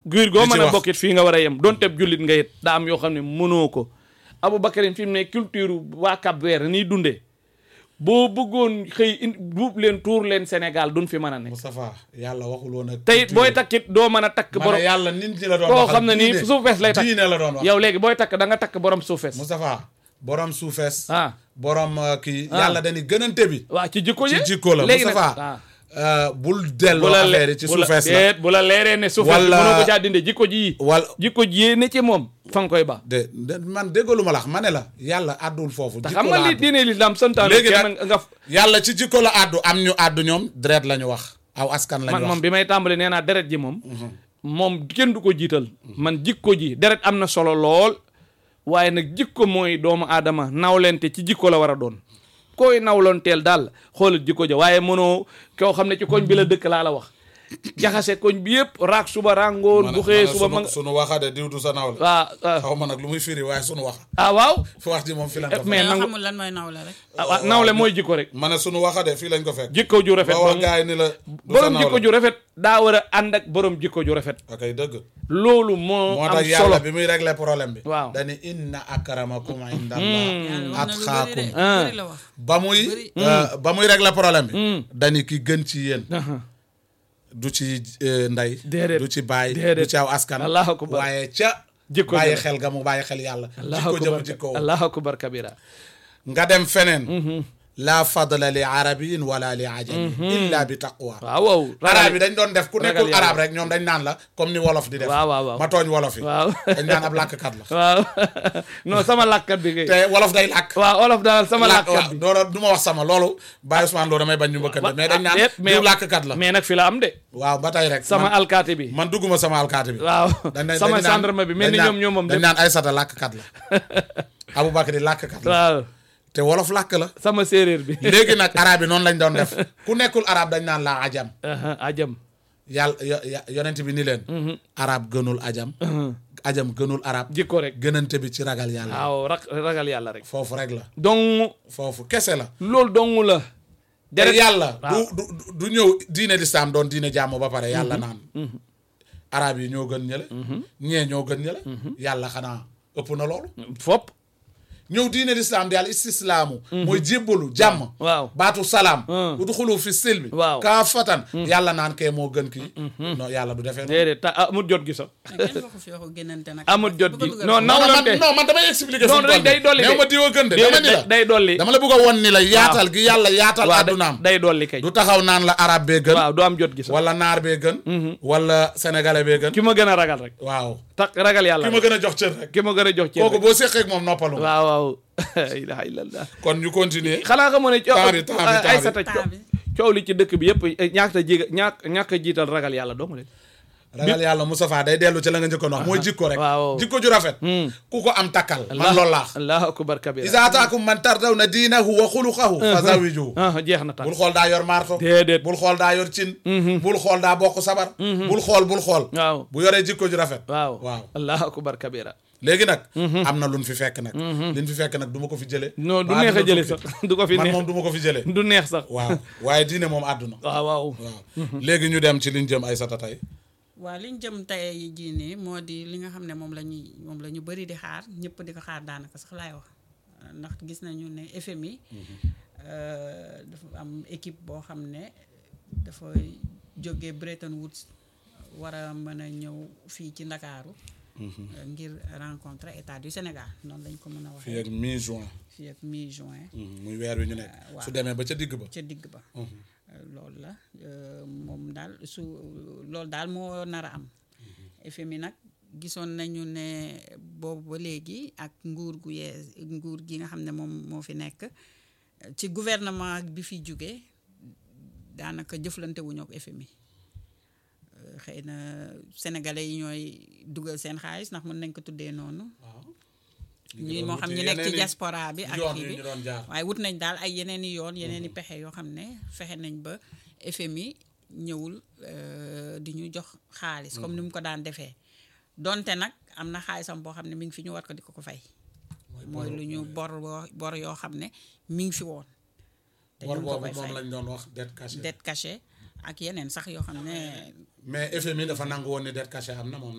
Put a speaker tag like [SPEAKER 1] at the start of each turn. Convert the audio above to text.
[SPEAKER 1] giir goo
[SPEAKER 2] di ci
[SPEAKER 1] mën a
[SPEAKER 2] wax.
[SPEAKER 1] bokkit fii nga war a yem donte jullit nga it daa am yoo xam ne mënoo ko Aboubacarin fi mu ne culture waa Cap Vert nii dundee boo bëggoon xëy in buub leen tuur leen Sénégal duñ fi mën a ne
[SPEAKER 2] Moustapha yàlla waxul woon ak
[SPEAKER 1] tey booy takkit doo mën a takk
[SPEAKER 2] ma
[SPEAKER 1] borom
[SPEAKER 2] ne yàlla nit ñi la doon
[SPEAKER 1] koo
[SPEAKER 2] waxal
[SPEAKER 1] xam ne nii
[SPEAKER 2] diine-
[SPEAKER 1] suufees lay takk
[SPEAKER 2] diine la doon wax
[SPEAKER 1] yow léegi booy takk da nga takk borom suufees
[SPEAKER 2] Moustapha borom suufees
[SPEAKER 1] ah
[SPEAKER 2] borom uh, kii
[SPEAKER 1] Ah.
[SPEAKER 2] yàlla dañuy gënante bi
[SPEAKER 1] waa ci jikko
[SPEAKER 2] ci
[SPEAKER 1] yi
[SPEAKER 2] jikko la
[SPEAKER 1] léegi nag
[SPEAKER 2] Moustapha
[SPEAKER 1] ah.
[SPEAKER 2] uh, bul
[SPEAKER 1] bu
[SPEAKER 2] delloo
[SPEAKER 1] la
[SPEAKER 2] affaire
[SPEAKER 1] le-
[SPEAKER 2] yi ci
[SPEAKER 1] bu la-
[SPEAKER 2] suufees la
[SPEAKER 1] déet bu la leeree ne suufees bi
[SPEAKER 2] Wala-
[SPEAKER 1] mënoo ko caa dinde jikko ji
[SPEAKER 2] wala
[SPEAKER 1] jikko ji ne ci moom fa nga koy ba
[SPEAKER 2] de de man déggalu ma la wax ma ne la yàlla àddul foofu
[SPEAKER 1] te
[SPEAKER 2] jikko
[SPEAKER 1] xam nga
[SPEAKER 2] la
[SPEAKER 1] li
[SPEAKER 2] àddu.
[SPEAKER 1] diine l'islam santaane
[SPEAKER 2] léegi
[SPEAKER 1] kenn
[SPEAKER 2] nag
[SPEAKER 1] nga
[SPEAKER 2] yàlla ci jikko la àddu am ñu àddu ñoom deret la ñu wax aw askan la
[SPEAKER 1] man
[SPEAKER 2] ñu
[SPEAKER 1] moom
[SPEAKER 2] wax
[SPEAKER 1] bi may tàmbali nee naa deret ji moom moom kenn du ko jiital man jikko ji deret am na solo lool waaye nag jikko mooy doomu aadama nawlente ci jikko la war a doon koy nawlonteel daal xoolal jikko ja waaye mënoo koo xam ne ci koñ bi la dëkk laa la wax jaxase koñ bi yëpp raak suba rangoon bu xëyee suba ma nga
[SPEAKER 2] sunu waxade diw du sa nawle
[SPEAKER 1] waaw ah
[SPEAKER 2] xaw ma nag lu muy firi waaye sunu wax
[SPEAKER 1] ah waaw
[SPEAKER 2] fi wax ji moom fii lañ ko
[SPEAKER 1] mais
[SPEAKER 2] fekk
[SPEAKER 3] mais
[SPEAKER 1] nangu
[SPEAKER 3] xamul lan mooy nawle rek.
[SPEAKER 1] ah waaw nawle mooy jikko rek
[SPEAKER 2] ma ne sunu waxade fii lañ ko fekk
[SPEAKER 1] jikko ju rafet
[SPEAKER 2] ba wax
[SPEAKER 1] dong
[SPEAKER 2] gars yi ni la du sa
[SPEAKER 1] borom jikko
[SPEAKER 2] nawle
[SPEAKER 1] ju rafet daa war a ànd ak borom jikko ju rafet
[SPEAKER 2] ok dëgg
[SPEAKER 1] loolu moo
[SPEAKER 2] moo
[SPEAKER 1] am
[SPEAKER 2] tax
[SPEAKER 1] solo
[SPEAKER 2] yàlla bi muy régler problème bi
[SPEAKER 1] Waaw.
[SPEAKER 2] dani inna akramakum
[SPEAKER 3] yàlla
[SPEAKER 2] indallah
[SPEAKER 3] wax na lu bëri de
[SPEAKER 2] atqaakum
[SPEAKER 3] lu bëri la wax.
[SPEAKER 2] ba muy
[SPEAKER 3] Bëri.
[SPEAKER 2] euh, ba muy régler problème bi dani ki gën ci yéen
[SPEAKER 1] Aha.
[SPEAKER 2] du ci euh, ndey
[SPEAKER 1] Déedéet.
[SPEAKER 2] du ci baay
[SPEAKER 1] Déedéet.
[SPEAKER 2] du ci aw askan
[SPEAKER 1] Allahu akbar.
[SPEAKER 2] waaye ca
[SPEAKER 1] Jikko
[SPEAKER 2] bàyyi
[SPEAKER 1] ja.
[SPEAKER 2] xel ga mu bàyyi xel yàlla
[SPEAKER 1] allahu
[SPEAKER 2] jikko jëm
[SPEAKER 1] akbar
[SPEAKER 2] jikko
[SPEAKER 1] allahu akbar kabira
[SPEAKER 2] nga dem feneen la fadla li arabiyin wala li ajami illa bi taqwa
[SPEAKER 1] waaw waaw
[SPEAKER 2] arab yi dañ doon def ku
[SPEAKER 1] ragal
[SPEAKER 2] nekkul
[SPEAKER 1] yàlla.
[SPEAKER 2] arab rek ñoom dañ naan la comme ni wolof di def
[SPEAKER 1] Waaw, waaw, waaw.
[SPEAKER 2] ma tooñ wolof yi
[SPEAKER 1] waaw
[SPEAKER 2] dañ naan ab làkkat la
[SPEAKER 1] waaw non sama làkkat bi kay
[SPEAKER 2] te wolof day làkk
[SPEAKER 1] waaw olof daal sama
[SPEAKER 2] làkk
[SPEAKER 1] làkkat
[SPEAKER 2] waaw
[SPEAKER 1] bi
[SPEAKER 2] doora du ma wax sama loolu Baye Ousmane loolu damay bañ ñu mbëkkante mais dañ naan
[SPEAKER 1] déet,
[SPEAKER 2] diw làkkat la
[SPEAKER 1] mais nag fi la am de
[SPEAKER 2] waaw ba tey rek
[SPEAKER 1] sama
[SPEAKER 2] man,
[SPEAKER 1] alkaati bi
[SPEAKER 2] man dugguma sama alkaati bi
[SPEAKER 1] waaw
[SPEAKER 2] dañ ne-
[SPEAKER 1] sama
[SPEAKER 2] dañ naan-
[SPEAKER 1] gendarme bi mel ni
[SPEAKER 2] dañ
[SPEAKER 1] ñoom
[SPEAKER 2] naan-
[SPEAKER 1] ñoom moom
[SPEAKER 2] dañ
[SPEAKER 1] def
[SPEAKER 2] naan Aysata làkkat la Aboubacar làkkat la
[SPEAKER 1] waaw
[SPEAKER 2] te wolof làkk la
[SPEAKER 1] sama séeréer bi
[SPEAKER 2] léegi nag arab yi noonu lañ doon def ku nekkul arab dañ naan la ajam
[SPEAKER 1] Aha, ajam
[SPEAKER 2] yàlla yo- yo- yonent bi ni leen arab gënul ajam ajam gënul arab
[SPEAKER 1] jikko rek
[SPEAKER 2] gënante bi ci ragal yàlla
[SPEAKER 1] waaw rak ragal yàlla rek
[SPEAKER 2] foofu rek la
[SPEAKER 1] donc
[SPEAKER 2] foofu kese la
[SPEAKER 1] loolu dong la
[SPEAKER 2] te
[SPEAKER 1] deret
[SPEAKER 2] yàlla du
[SPEAKER 1] waaw.
[SPEAKER 2] du du ñëw diine lislaam doon diine jàmm ba pare yàlla naan arab yi ñoo gën ñële ñee ñoo gën ñële yàlla xanaa ëpp na loolu
[SPEAKER 1] fop
[SPEAKER 2] ñëw diine lislaam di al istislaamu mooy jébbalu jàmm
[SPEAKER 1] waaw
[SPEAKER 2] baatu salaam
[SPEAKER 1] Mm.
[SPEAKER 2] udxulu fi silmi
[SPEAKER 1] Waaw.
[SPEAKER 2] kaafatan yàlla naan kee moo gën kii non yàlla du defee noonu
[SPEAKER 1] déedéet ta amut jot gi sax
[SPEAKER 3] mais kenn waxu fi waxu génnante nag.
[SPEAKER 1] amut jot
[SPEAKER 3] bu ko
[SPEAKER 1] gi
[SPEAKER 3] dugal
[SPEAKER 1] non
[SPEAKER 3] foofu.
[SPEAKER 2] non man
[SPEAKER 1] nawlante
[SPEAKER 2] non man damay expliquer
[SPEAKER 1] non
[SPEAKER 2] fu mu toll
[SPEAKER 1] day dolli
[SPEAKER 2] néew
[SPEAKER 1] de
[SPEAKER 2] ma diwa gën de dama ni la
[SPEAKER 1] déedéet day dolli
[SPEAKER 2] dama la bëgg a won ni la yaatal gi yàlla yaatal
[SPEAKER 1] waaw day-
[SPEAKER 2] addunaam
[SPEAKER 1] day dolli kay
[SPEAKER 2] du taxaw naan la arab bee gën
[SPEAKER 1] waaw du am jot gi sax
[SPEAKER 2] wala naar bee gën wala sénégalais bee gën
[SPEAKER 1] ki ma gën a ragal rek
[SPEAKER 2] waaw
[SPEAKER 1] tax ragal yàlla
[SPEAKER 2] ki ma gën a jox cër rek
[SPEAKER 1] ki ma gën a jox ci
[SPEAKER 2] kooku boo séqee ak moom noppalu nga.
[SPEAKER 1] waaw waaw ilaha illallah
[SPEAKER 2] kon ñu continuer
[SPEAKER 1] xanaa xamoo ne
[SPEAKER 2] Temps bi, temps bi, temps bi.
[SPEAKER 1] ay sata
[SPEAKER 3] Temps bi.
[SPEAKER 1] coow li ci dëkk bi yëpp ñàkk a jiga ñàkk ñàkk a jiital ragal yàlla dong de
[SPEAKER 2] ragal yàlla Moustapha day dellu ci la nga njëkkoon wax mooy jikko rek
[SPEAKER 1] waaw.
[SPEAKER 2] jikko ju rafet ku ko am takkal man loolu laax
[SPEAKER 1] allahu akbar kabira
[SPEAKER 2] isa ataakum man tardawna diinahu wa xuluqahu fa zawijuhu
[SPEAKER 1] ah jeex na tax
[SPEAKER 2] bul xool daa yor marto
[SPEAKER 1] déedéet
[SPEAKER 2] bul xool daa yor cin bul xool daa bokk sabar bul xool bul xool
[SPEAKER 1] waaw
[SPEAKER 2] bu yoree jikko ju rafet
[SPEAKER 1] waaw
[SPEAKER 2] waaw
[SPEAKER 1] allahu akbar kabira
[SPEAKER 2] léegi nag am na luñ fi fekk nag liñ fi fekk nag du ma ko fi jële
[SPEAKER 1] non du
[SPEAKER 2] ba
[SPEAKER 1] neex a
[SPEAKER 2] àdduna
[SPEAKER 1] jële
[SPEAKER 2] tukki.
[SPEAKER 1] sax du ko fi
[SPEAKER 2] man
[SPEAKER 1] neex
[SPEAKER 2] moom du ma ko fi jële
[SPEAKER 1] du neex sax
[SPEAKER 2] waaw waaye diine moom àdduna
[SPEAKER 1] waaw waaw
[SPEAKER 2] waaw léegi ñu dem ci liñ jëm ay sata tey
[SPEAKER 3] waaw li ñu jëm tey jii nii moo di li nga xam ne moom la ñuy moom la ñu bëri di xaar ñëpp di ko xaar daanaka sax laay wax ndax gis nañu ne FMI euh, dafa am équipe boo xam ne dafa jóge Bretton Woods war a mën a ñëw fii ci Ndakaaru euh, ngir rencontrer état du Sénégal noonu lañ ko mën a
[SPEAKER 2] fii
[SPEAKER 3] waxee
[SPEAKER 2] ak mi juin
[SPEAKER 3] fii ak mi juin
[SPEAKER 2] muy weer wi ñu nekk
[SPEAKER 3] waaw.
[SPEAKER 2] su demee ba ca digg ba
[SPEAKER 3] ca digg ba loolu la euh, moom daal su loolu daal moo nar a am FMI nag gisoon nañu ne boobu ba léegi ak nguur gu yees nguur gi nga xam ne moom moo fi nekk ci gouvernement bi fi jóge daanaka jëflante wuñu ak FMI Euh, xëy na sénégalais yi ñooy dugal seen xaalis ndax mën nañ ko tuddee noonu
[SPEAKER 2] waaw
[SPEAKER 3] ñi moo xam ñu nekk ci diaspora bi ak
[SPEAKER 2] yoon
[SPEAKER 3] kii
[SPEAKER 2] yu
[SPEAKER 3] bi
[SPEAKER 2] ñu doon jaar
[SPEAKER 3] waaye wut nañ daal ay yeneen i yoon yeneen i pexe yoo xam ne fexe nañ ba FMI ñëwul euh, di ñu jox xaalis comme ni mu ko daan defee donte nag am na xaalisam boo xam ne mi ngi fi ñu war ko di ko ko fay mooy lu ñu bor boo- bor yoo xam ne mi ngi fi woon te
[SPEAKER 2] bor
[SPEAKER 3] ñu ngi ko
[SPEAKER 2] boobu
[SPEAKER 3] koy
[SPEAKER 2] moom
[SPEAKER 3] fay
[SPEAKER 2] lañ doon wax dette cachée
[SPEAKER 3] dette cachée ak yeneen sax yoo xam ne
[SPEAKER 2] mais FMI dafa nangu woon ni dette cachée am na moom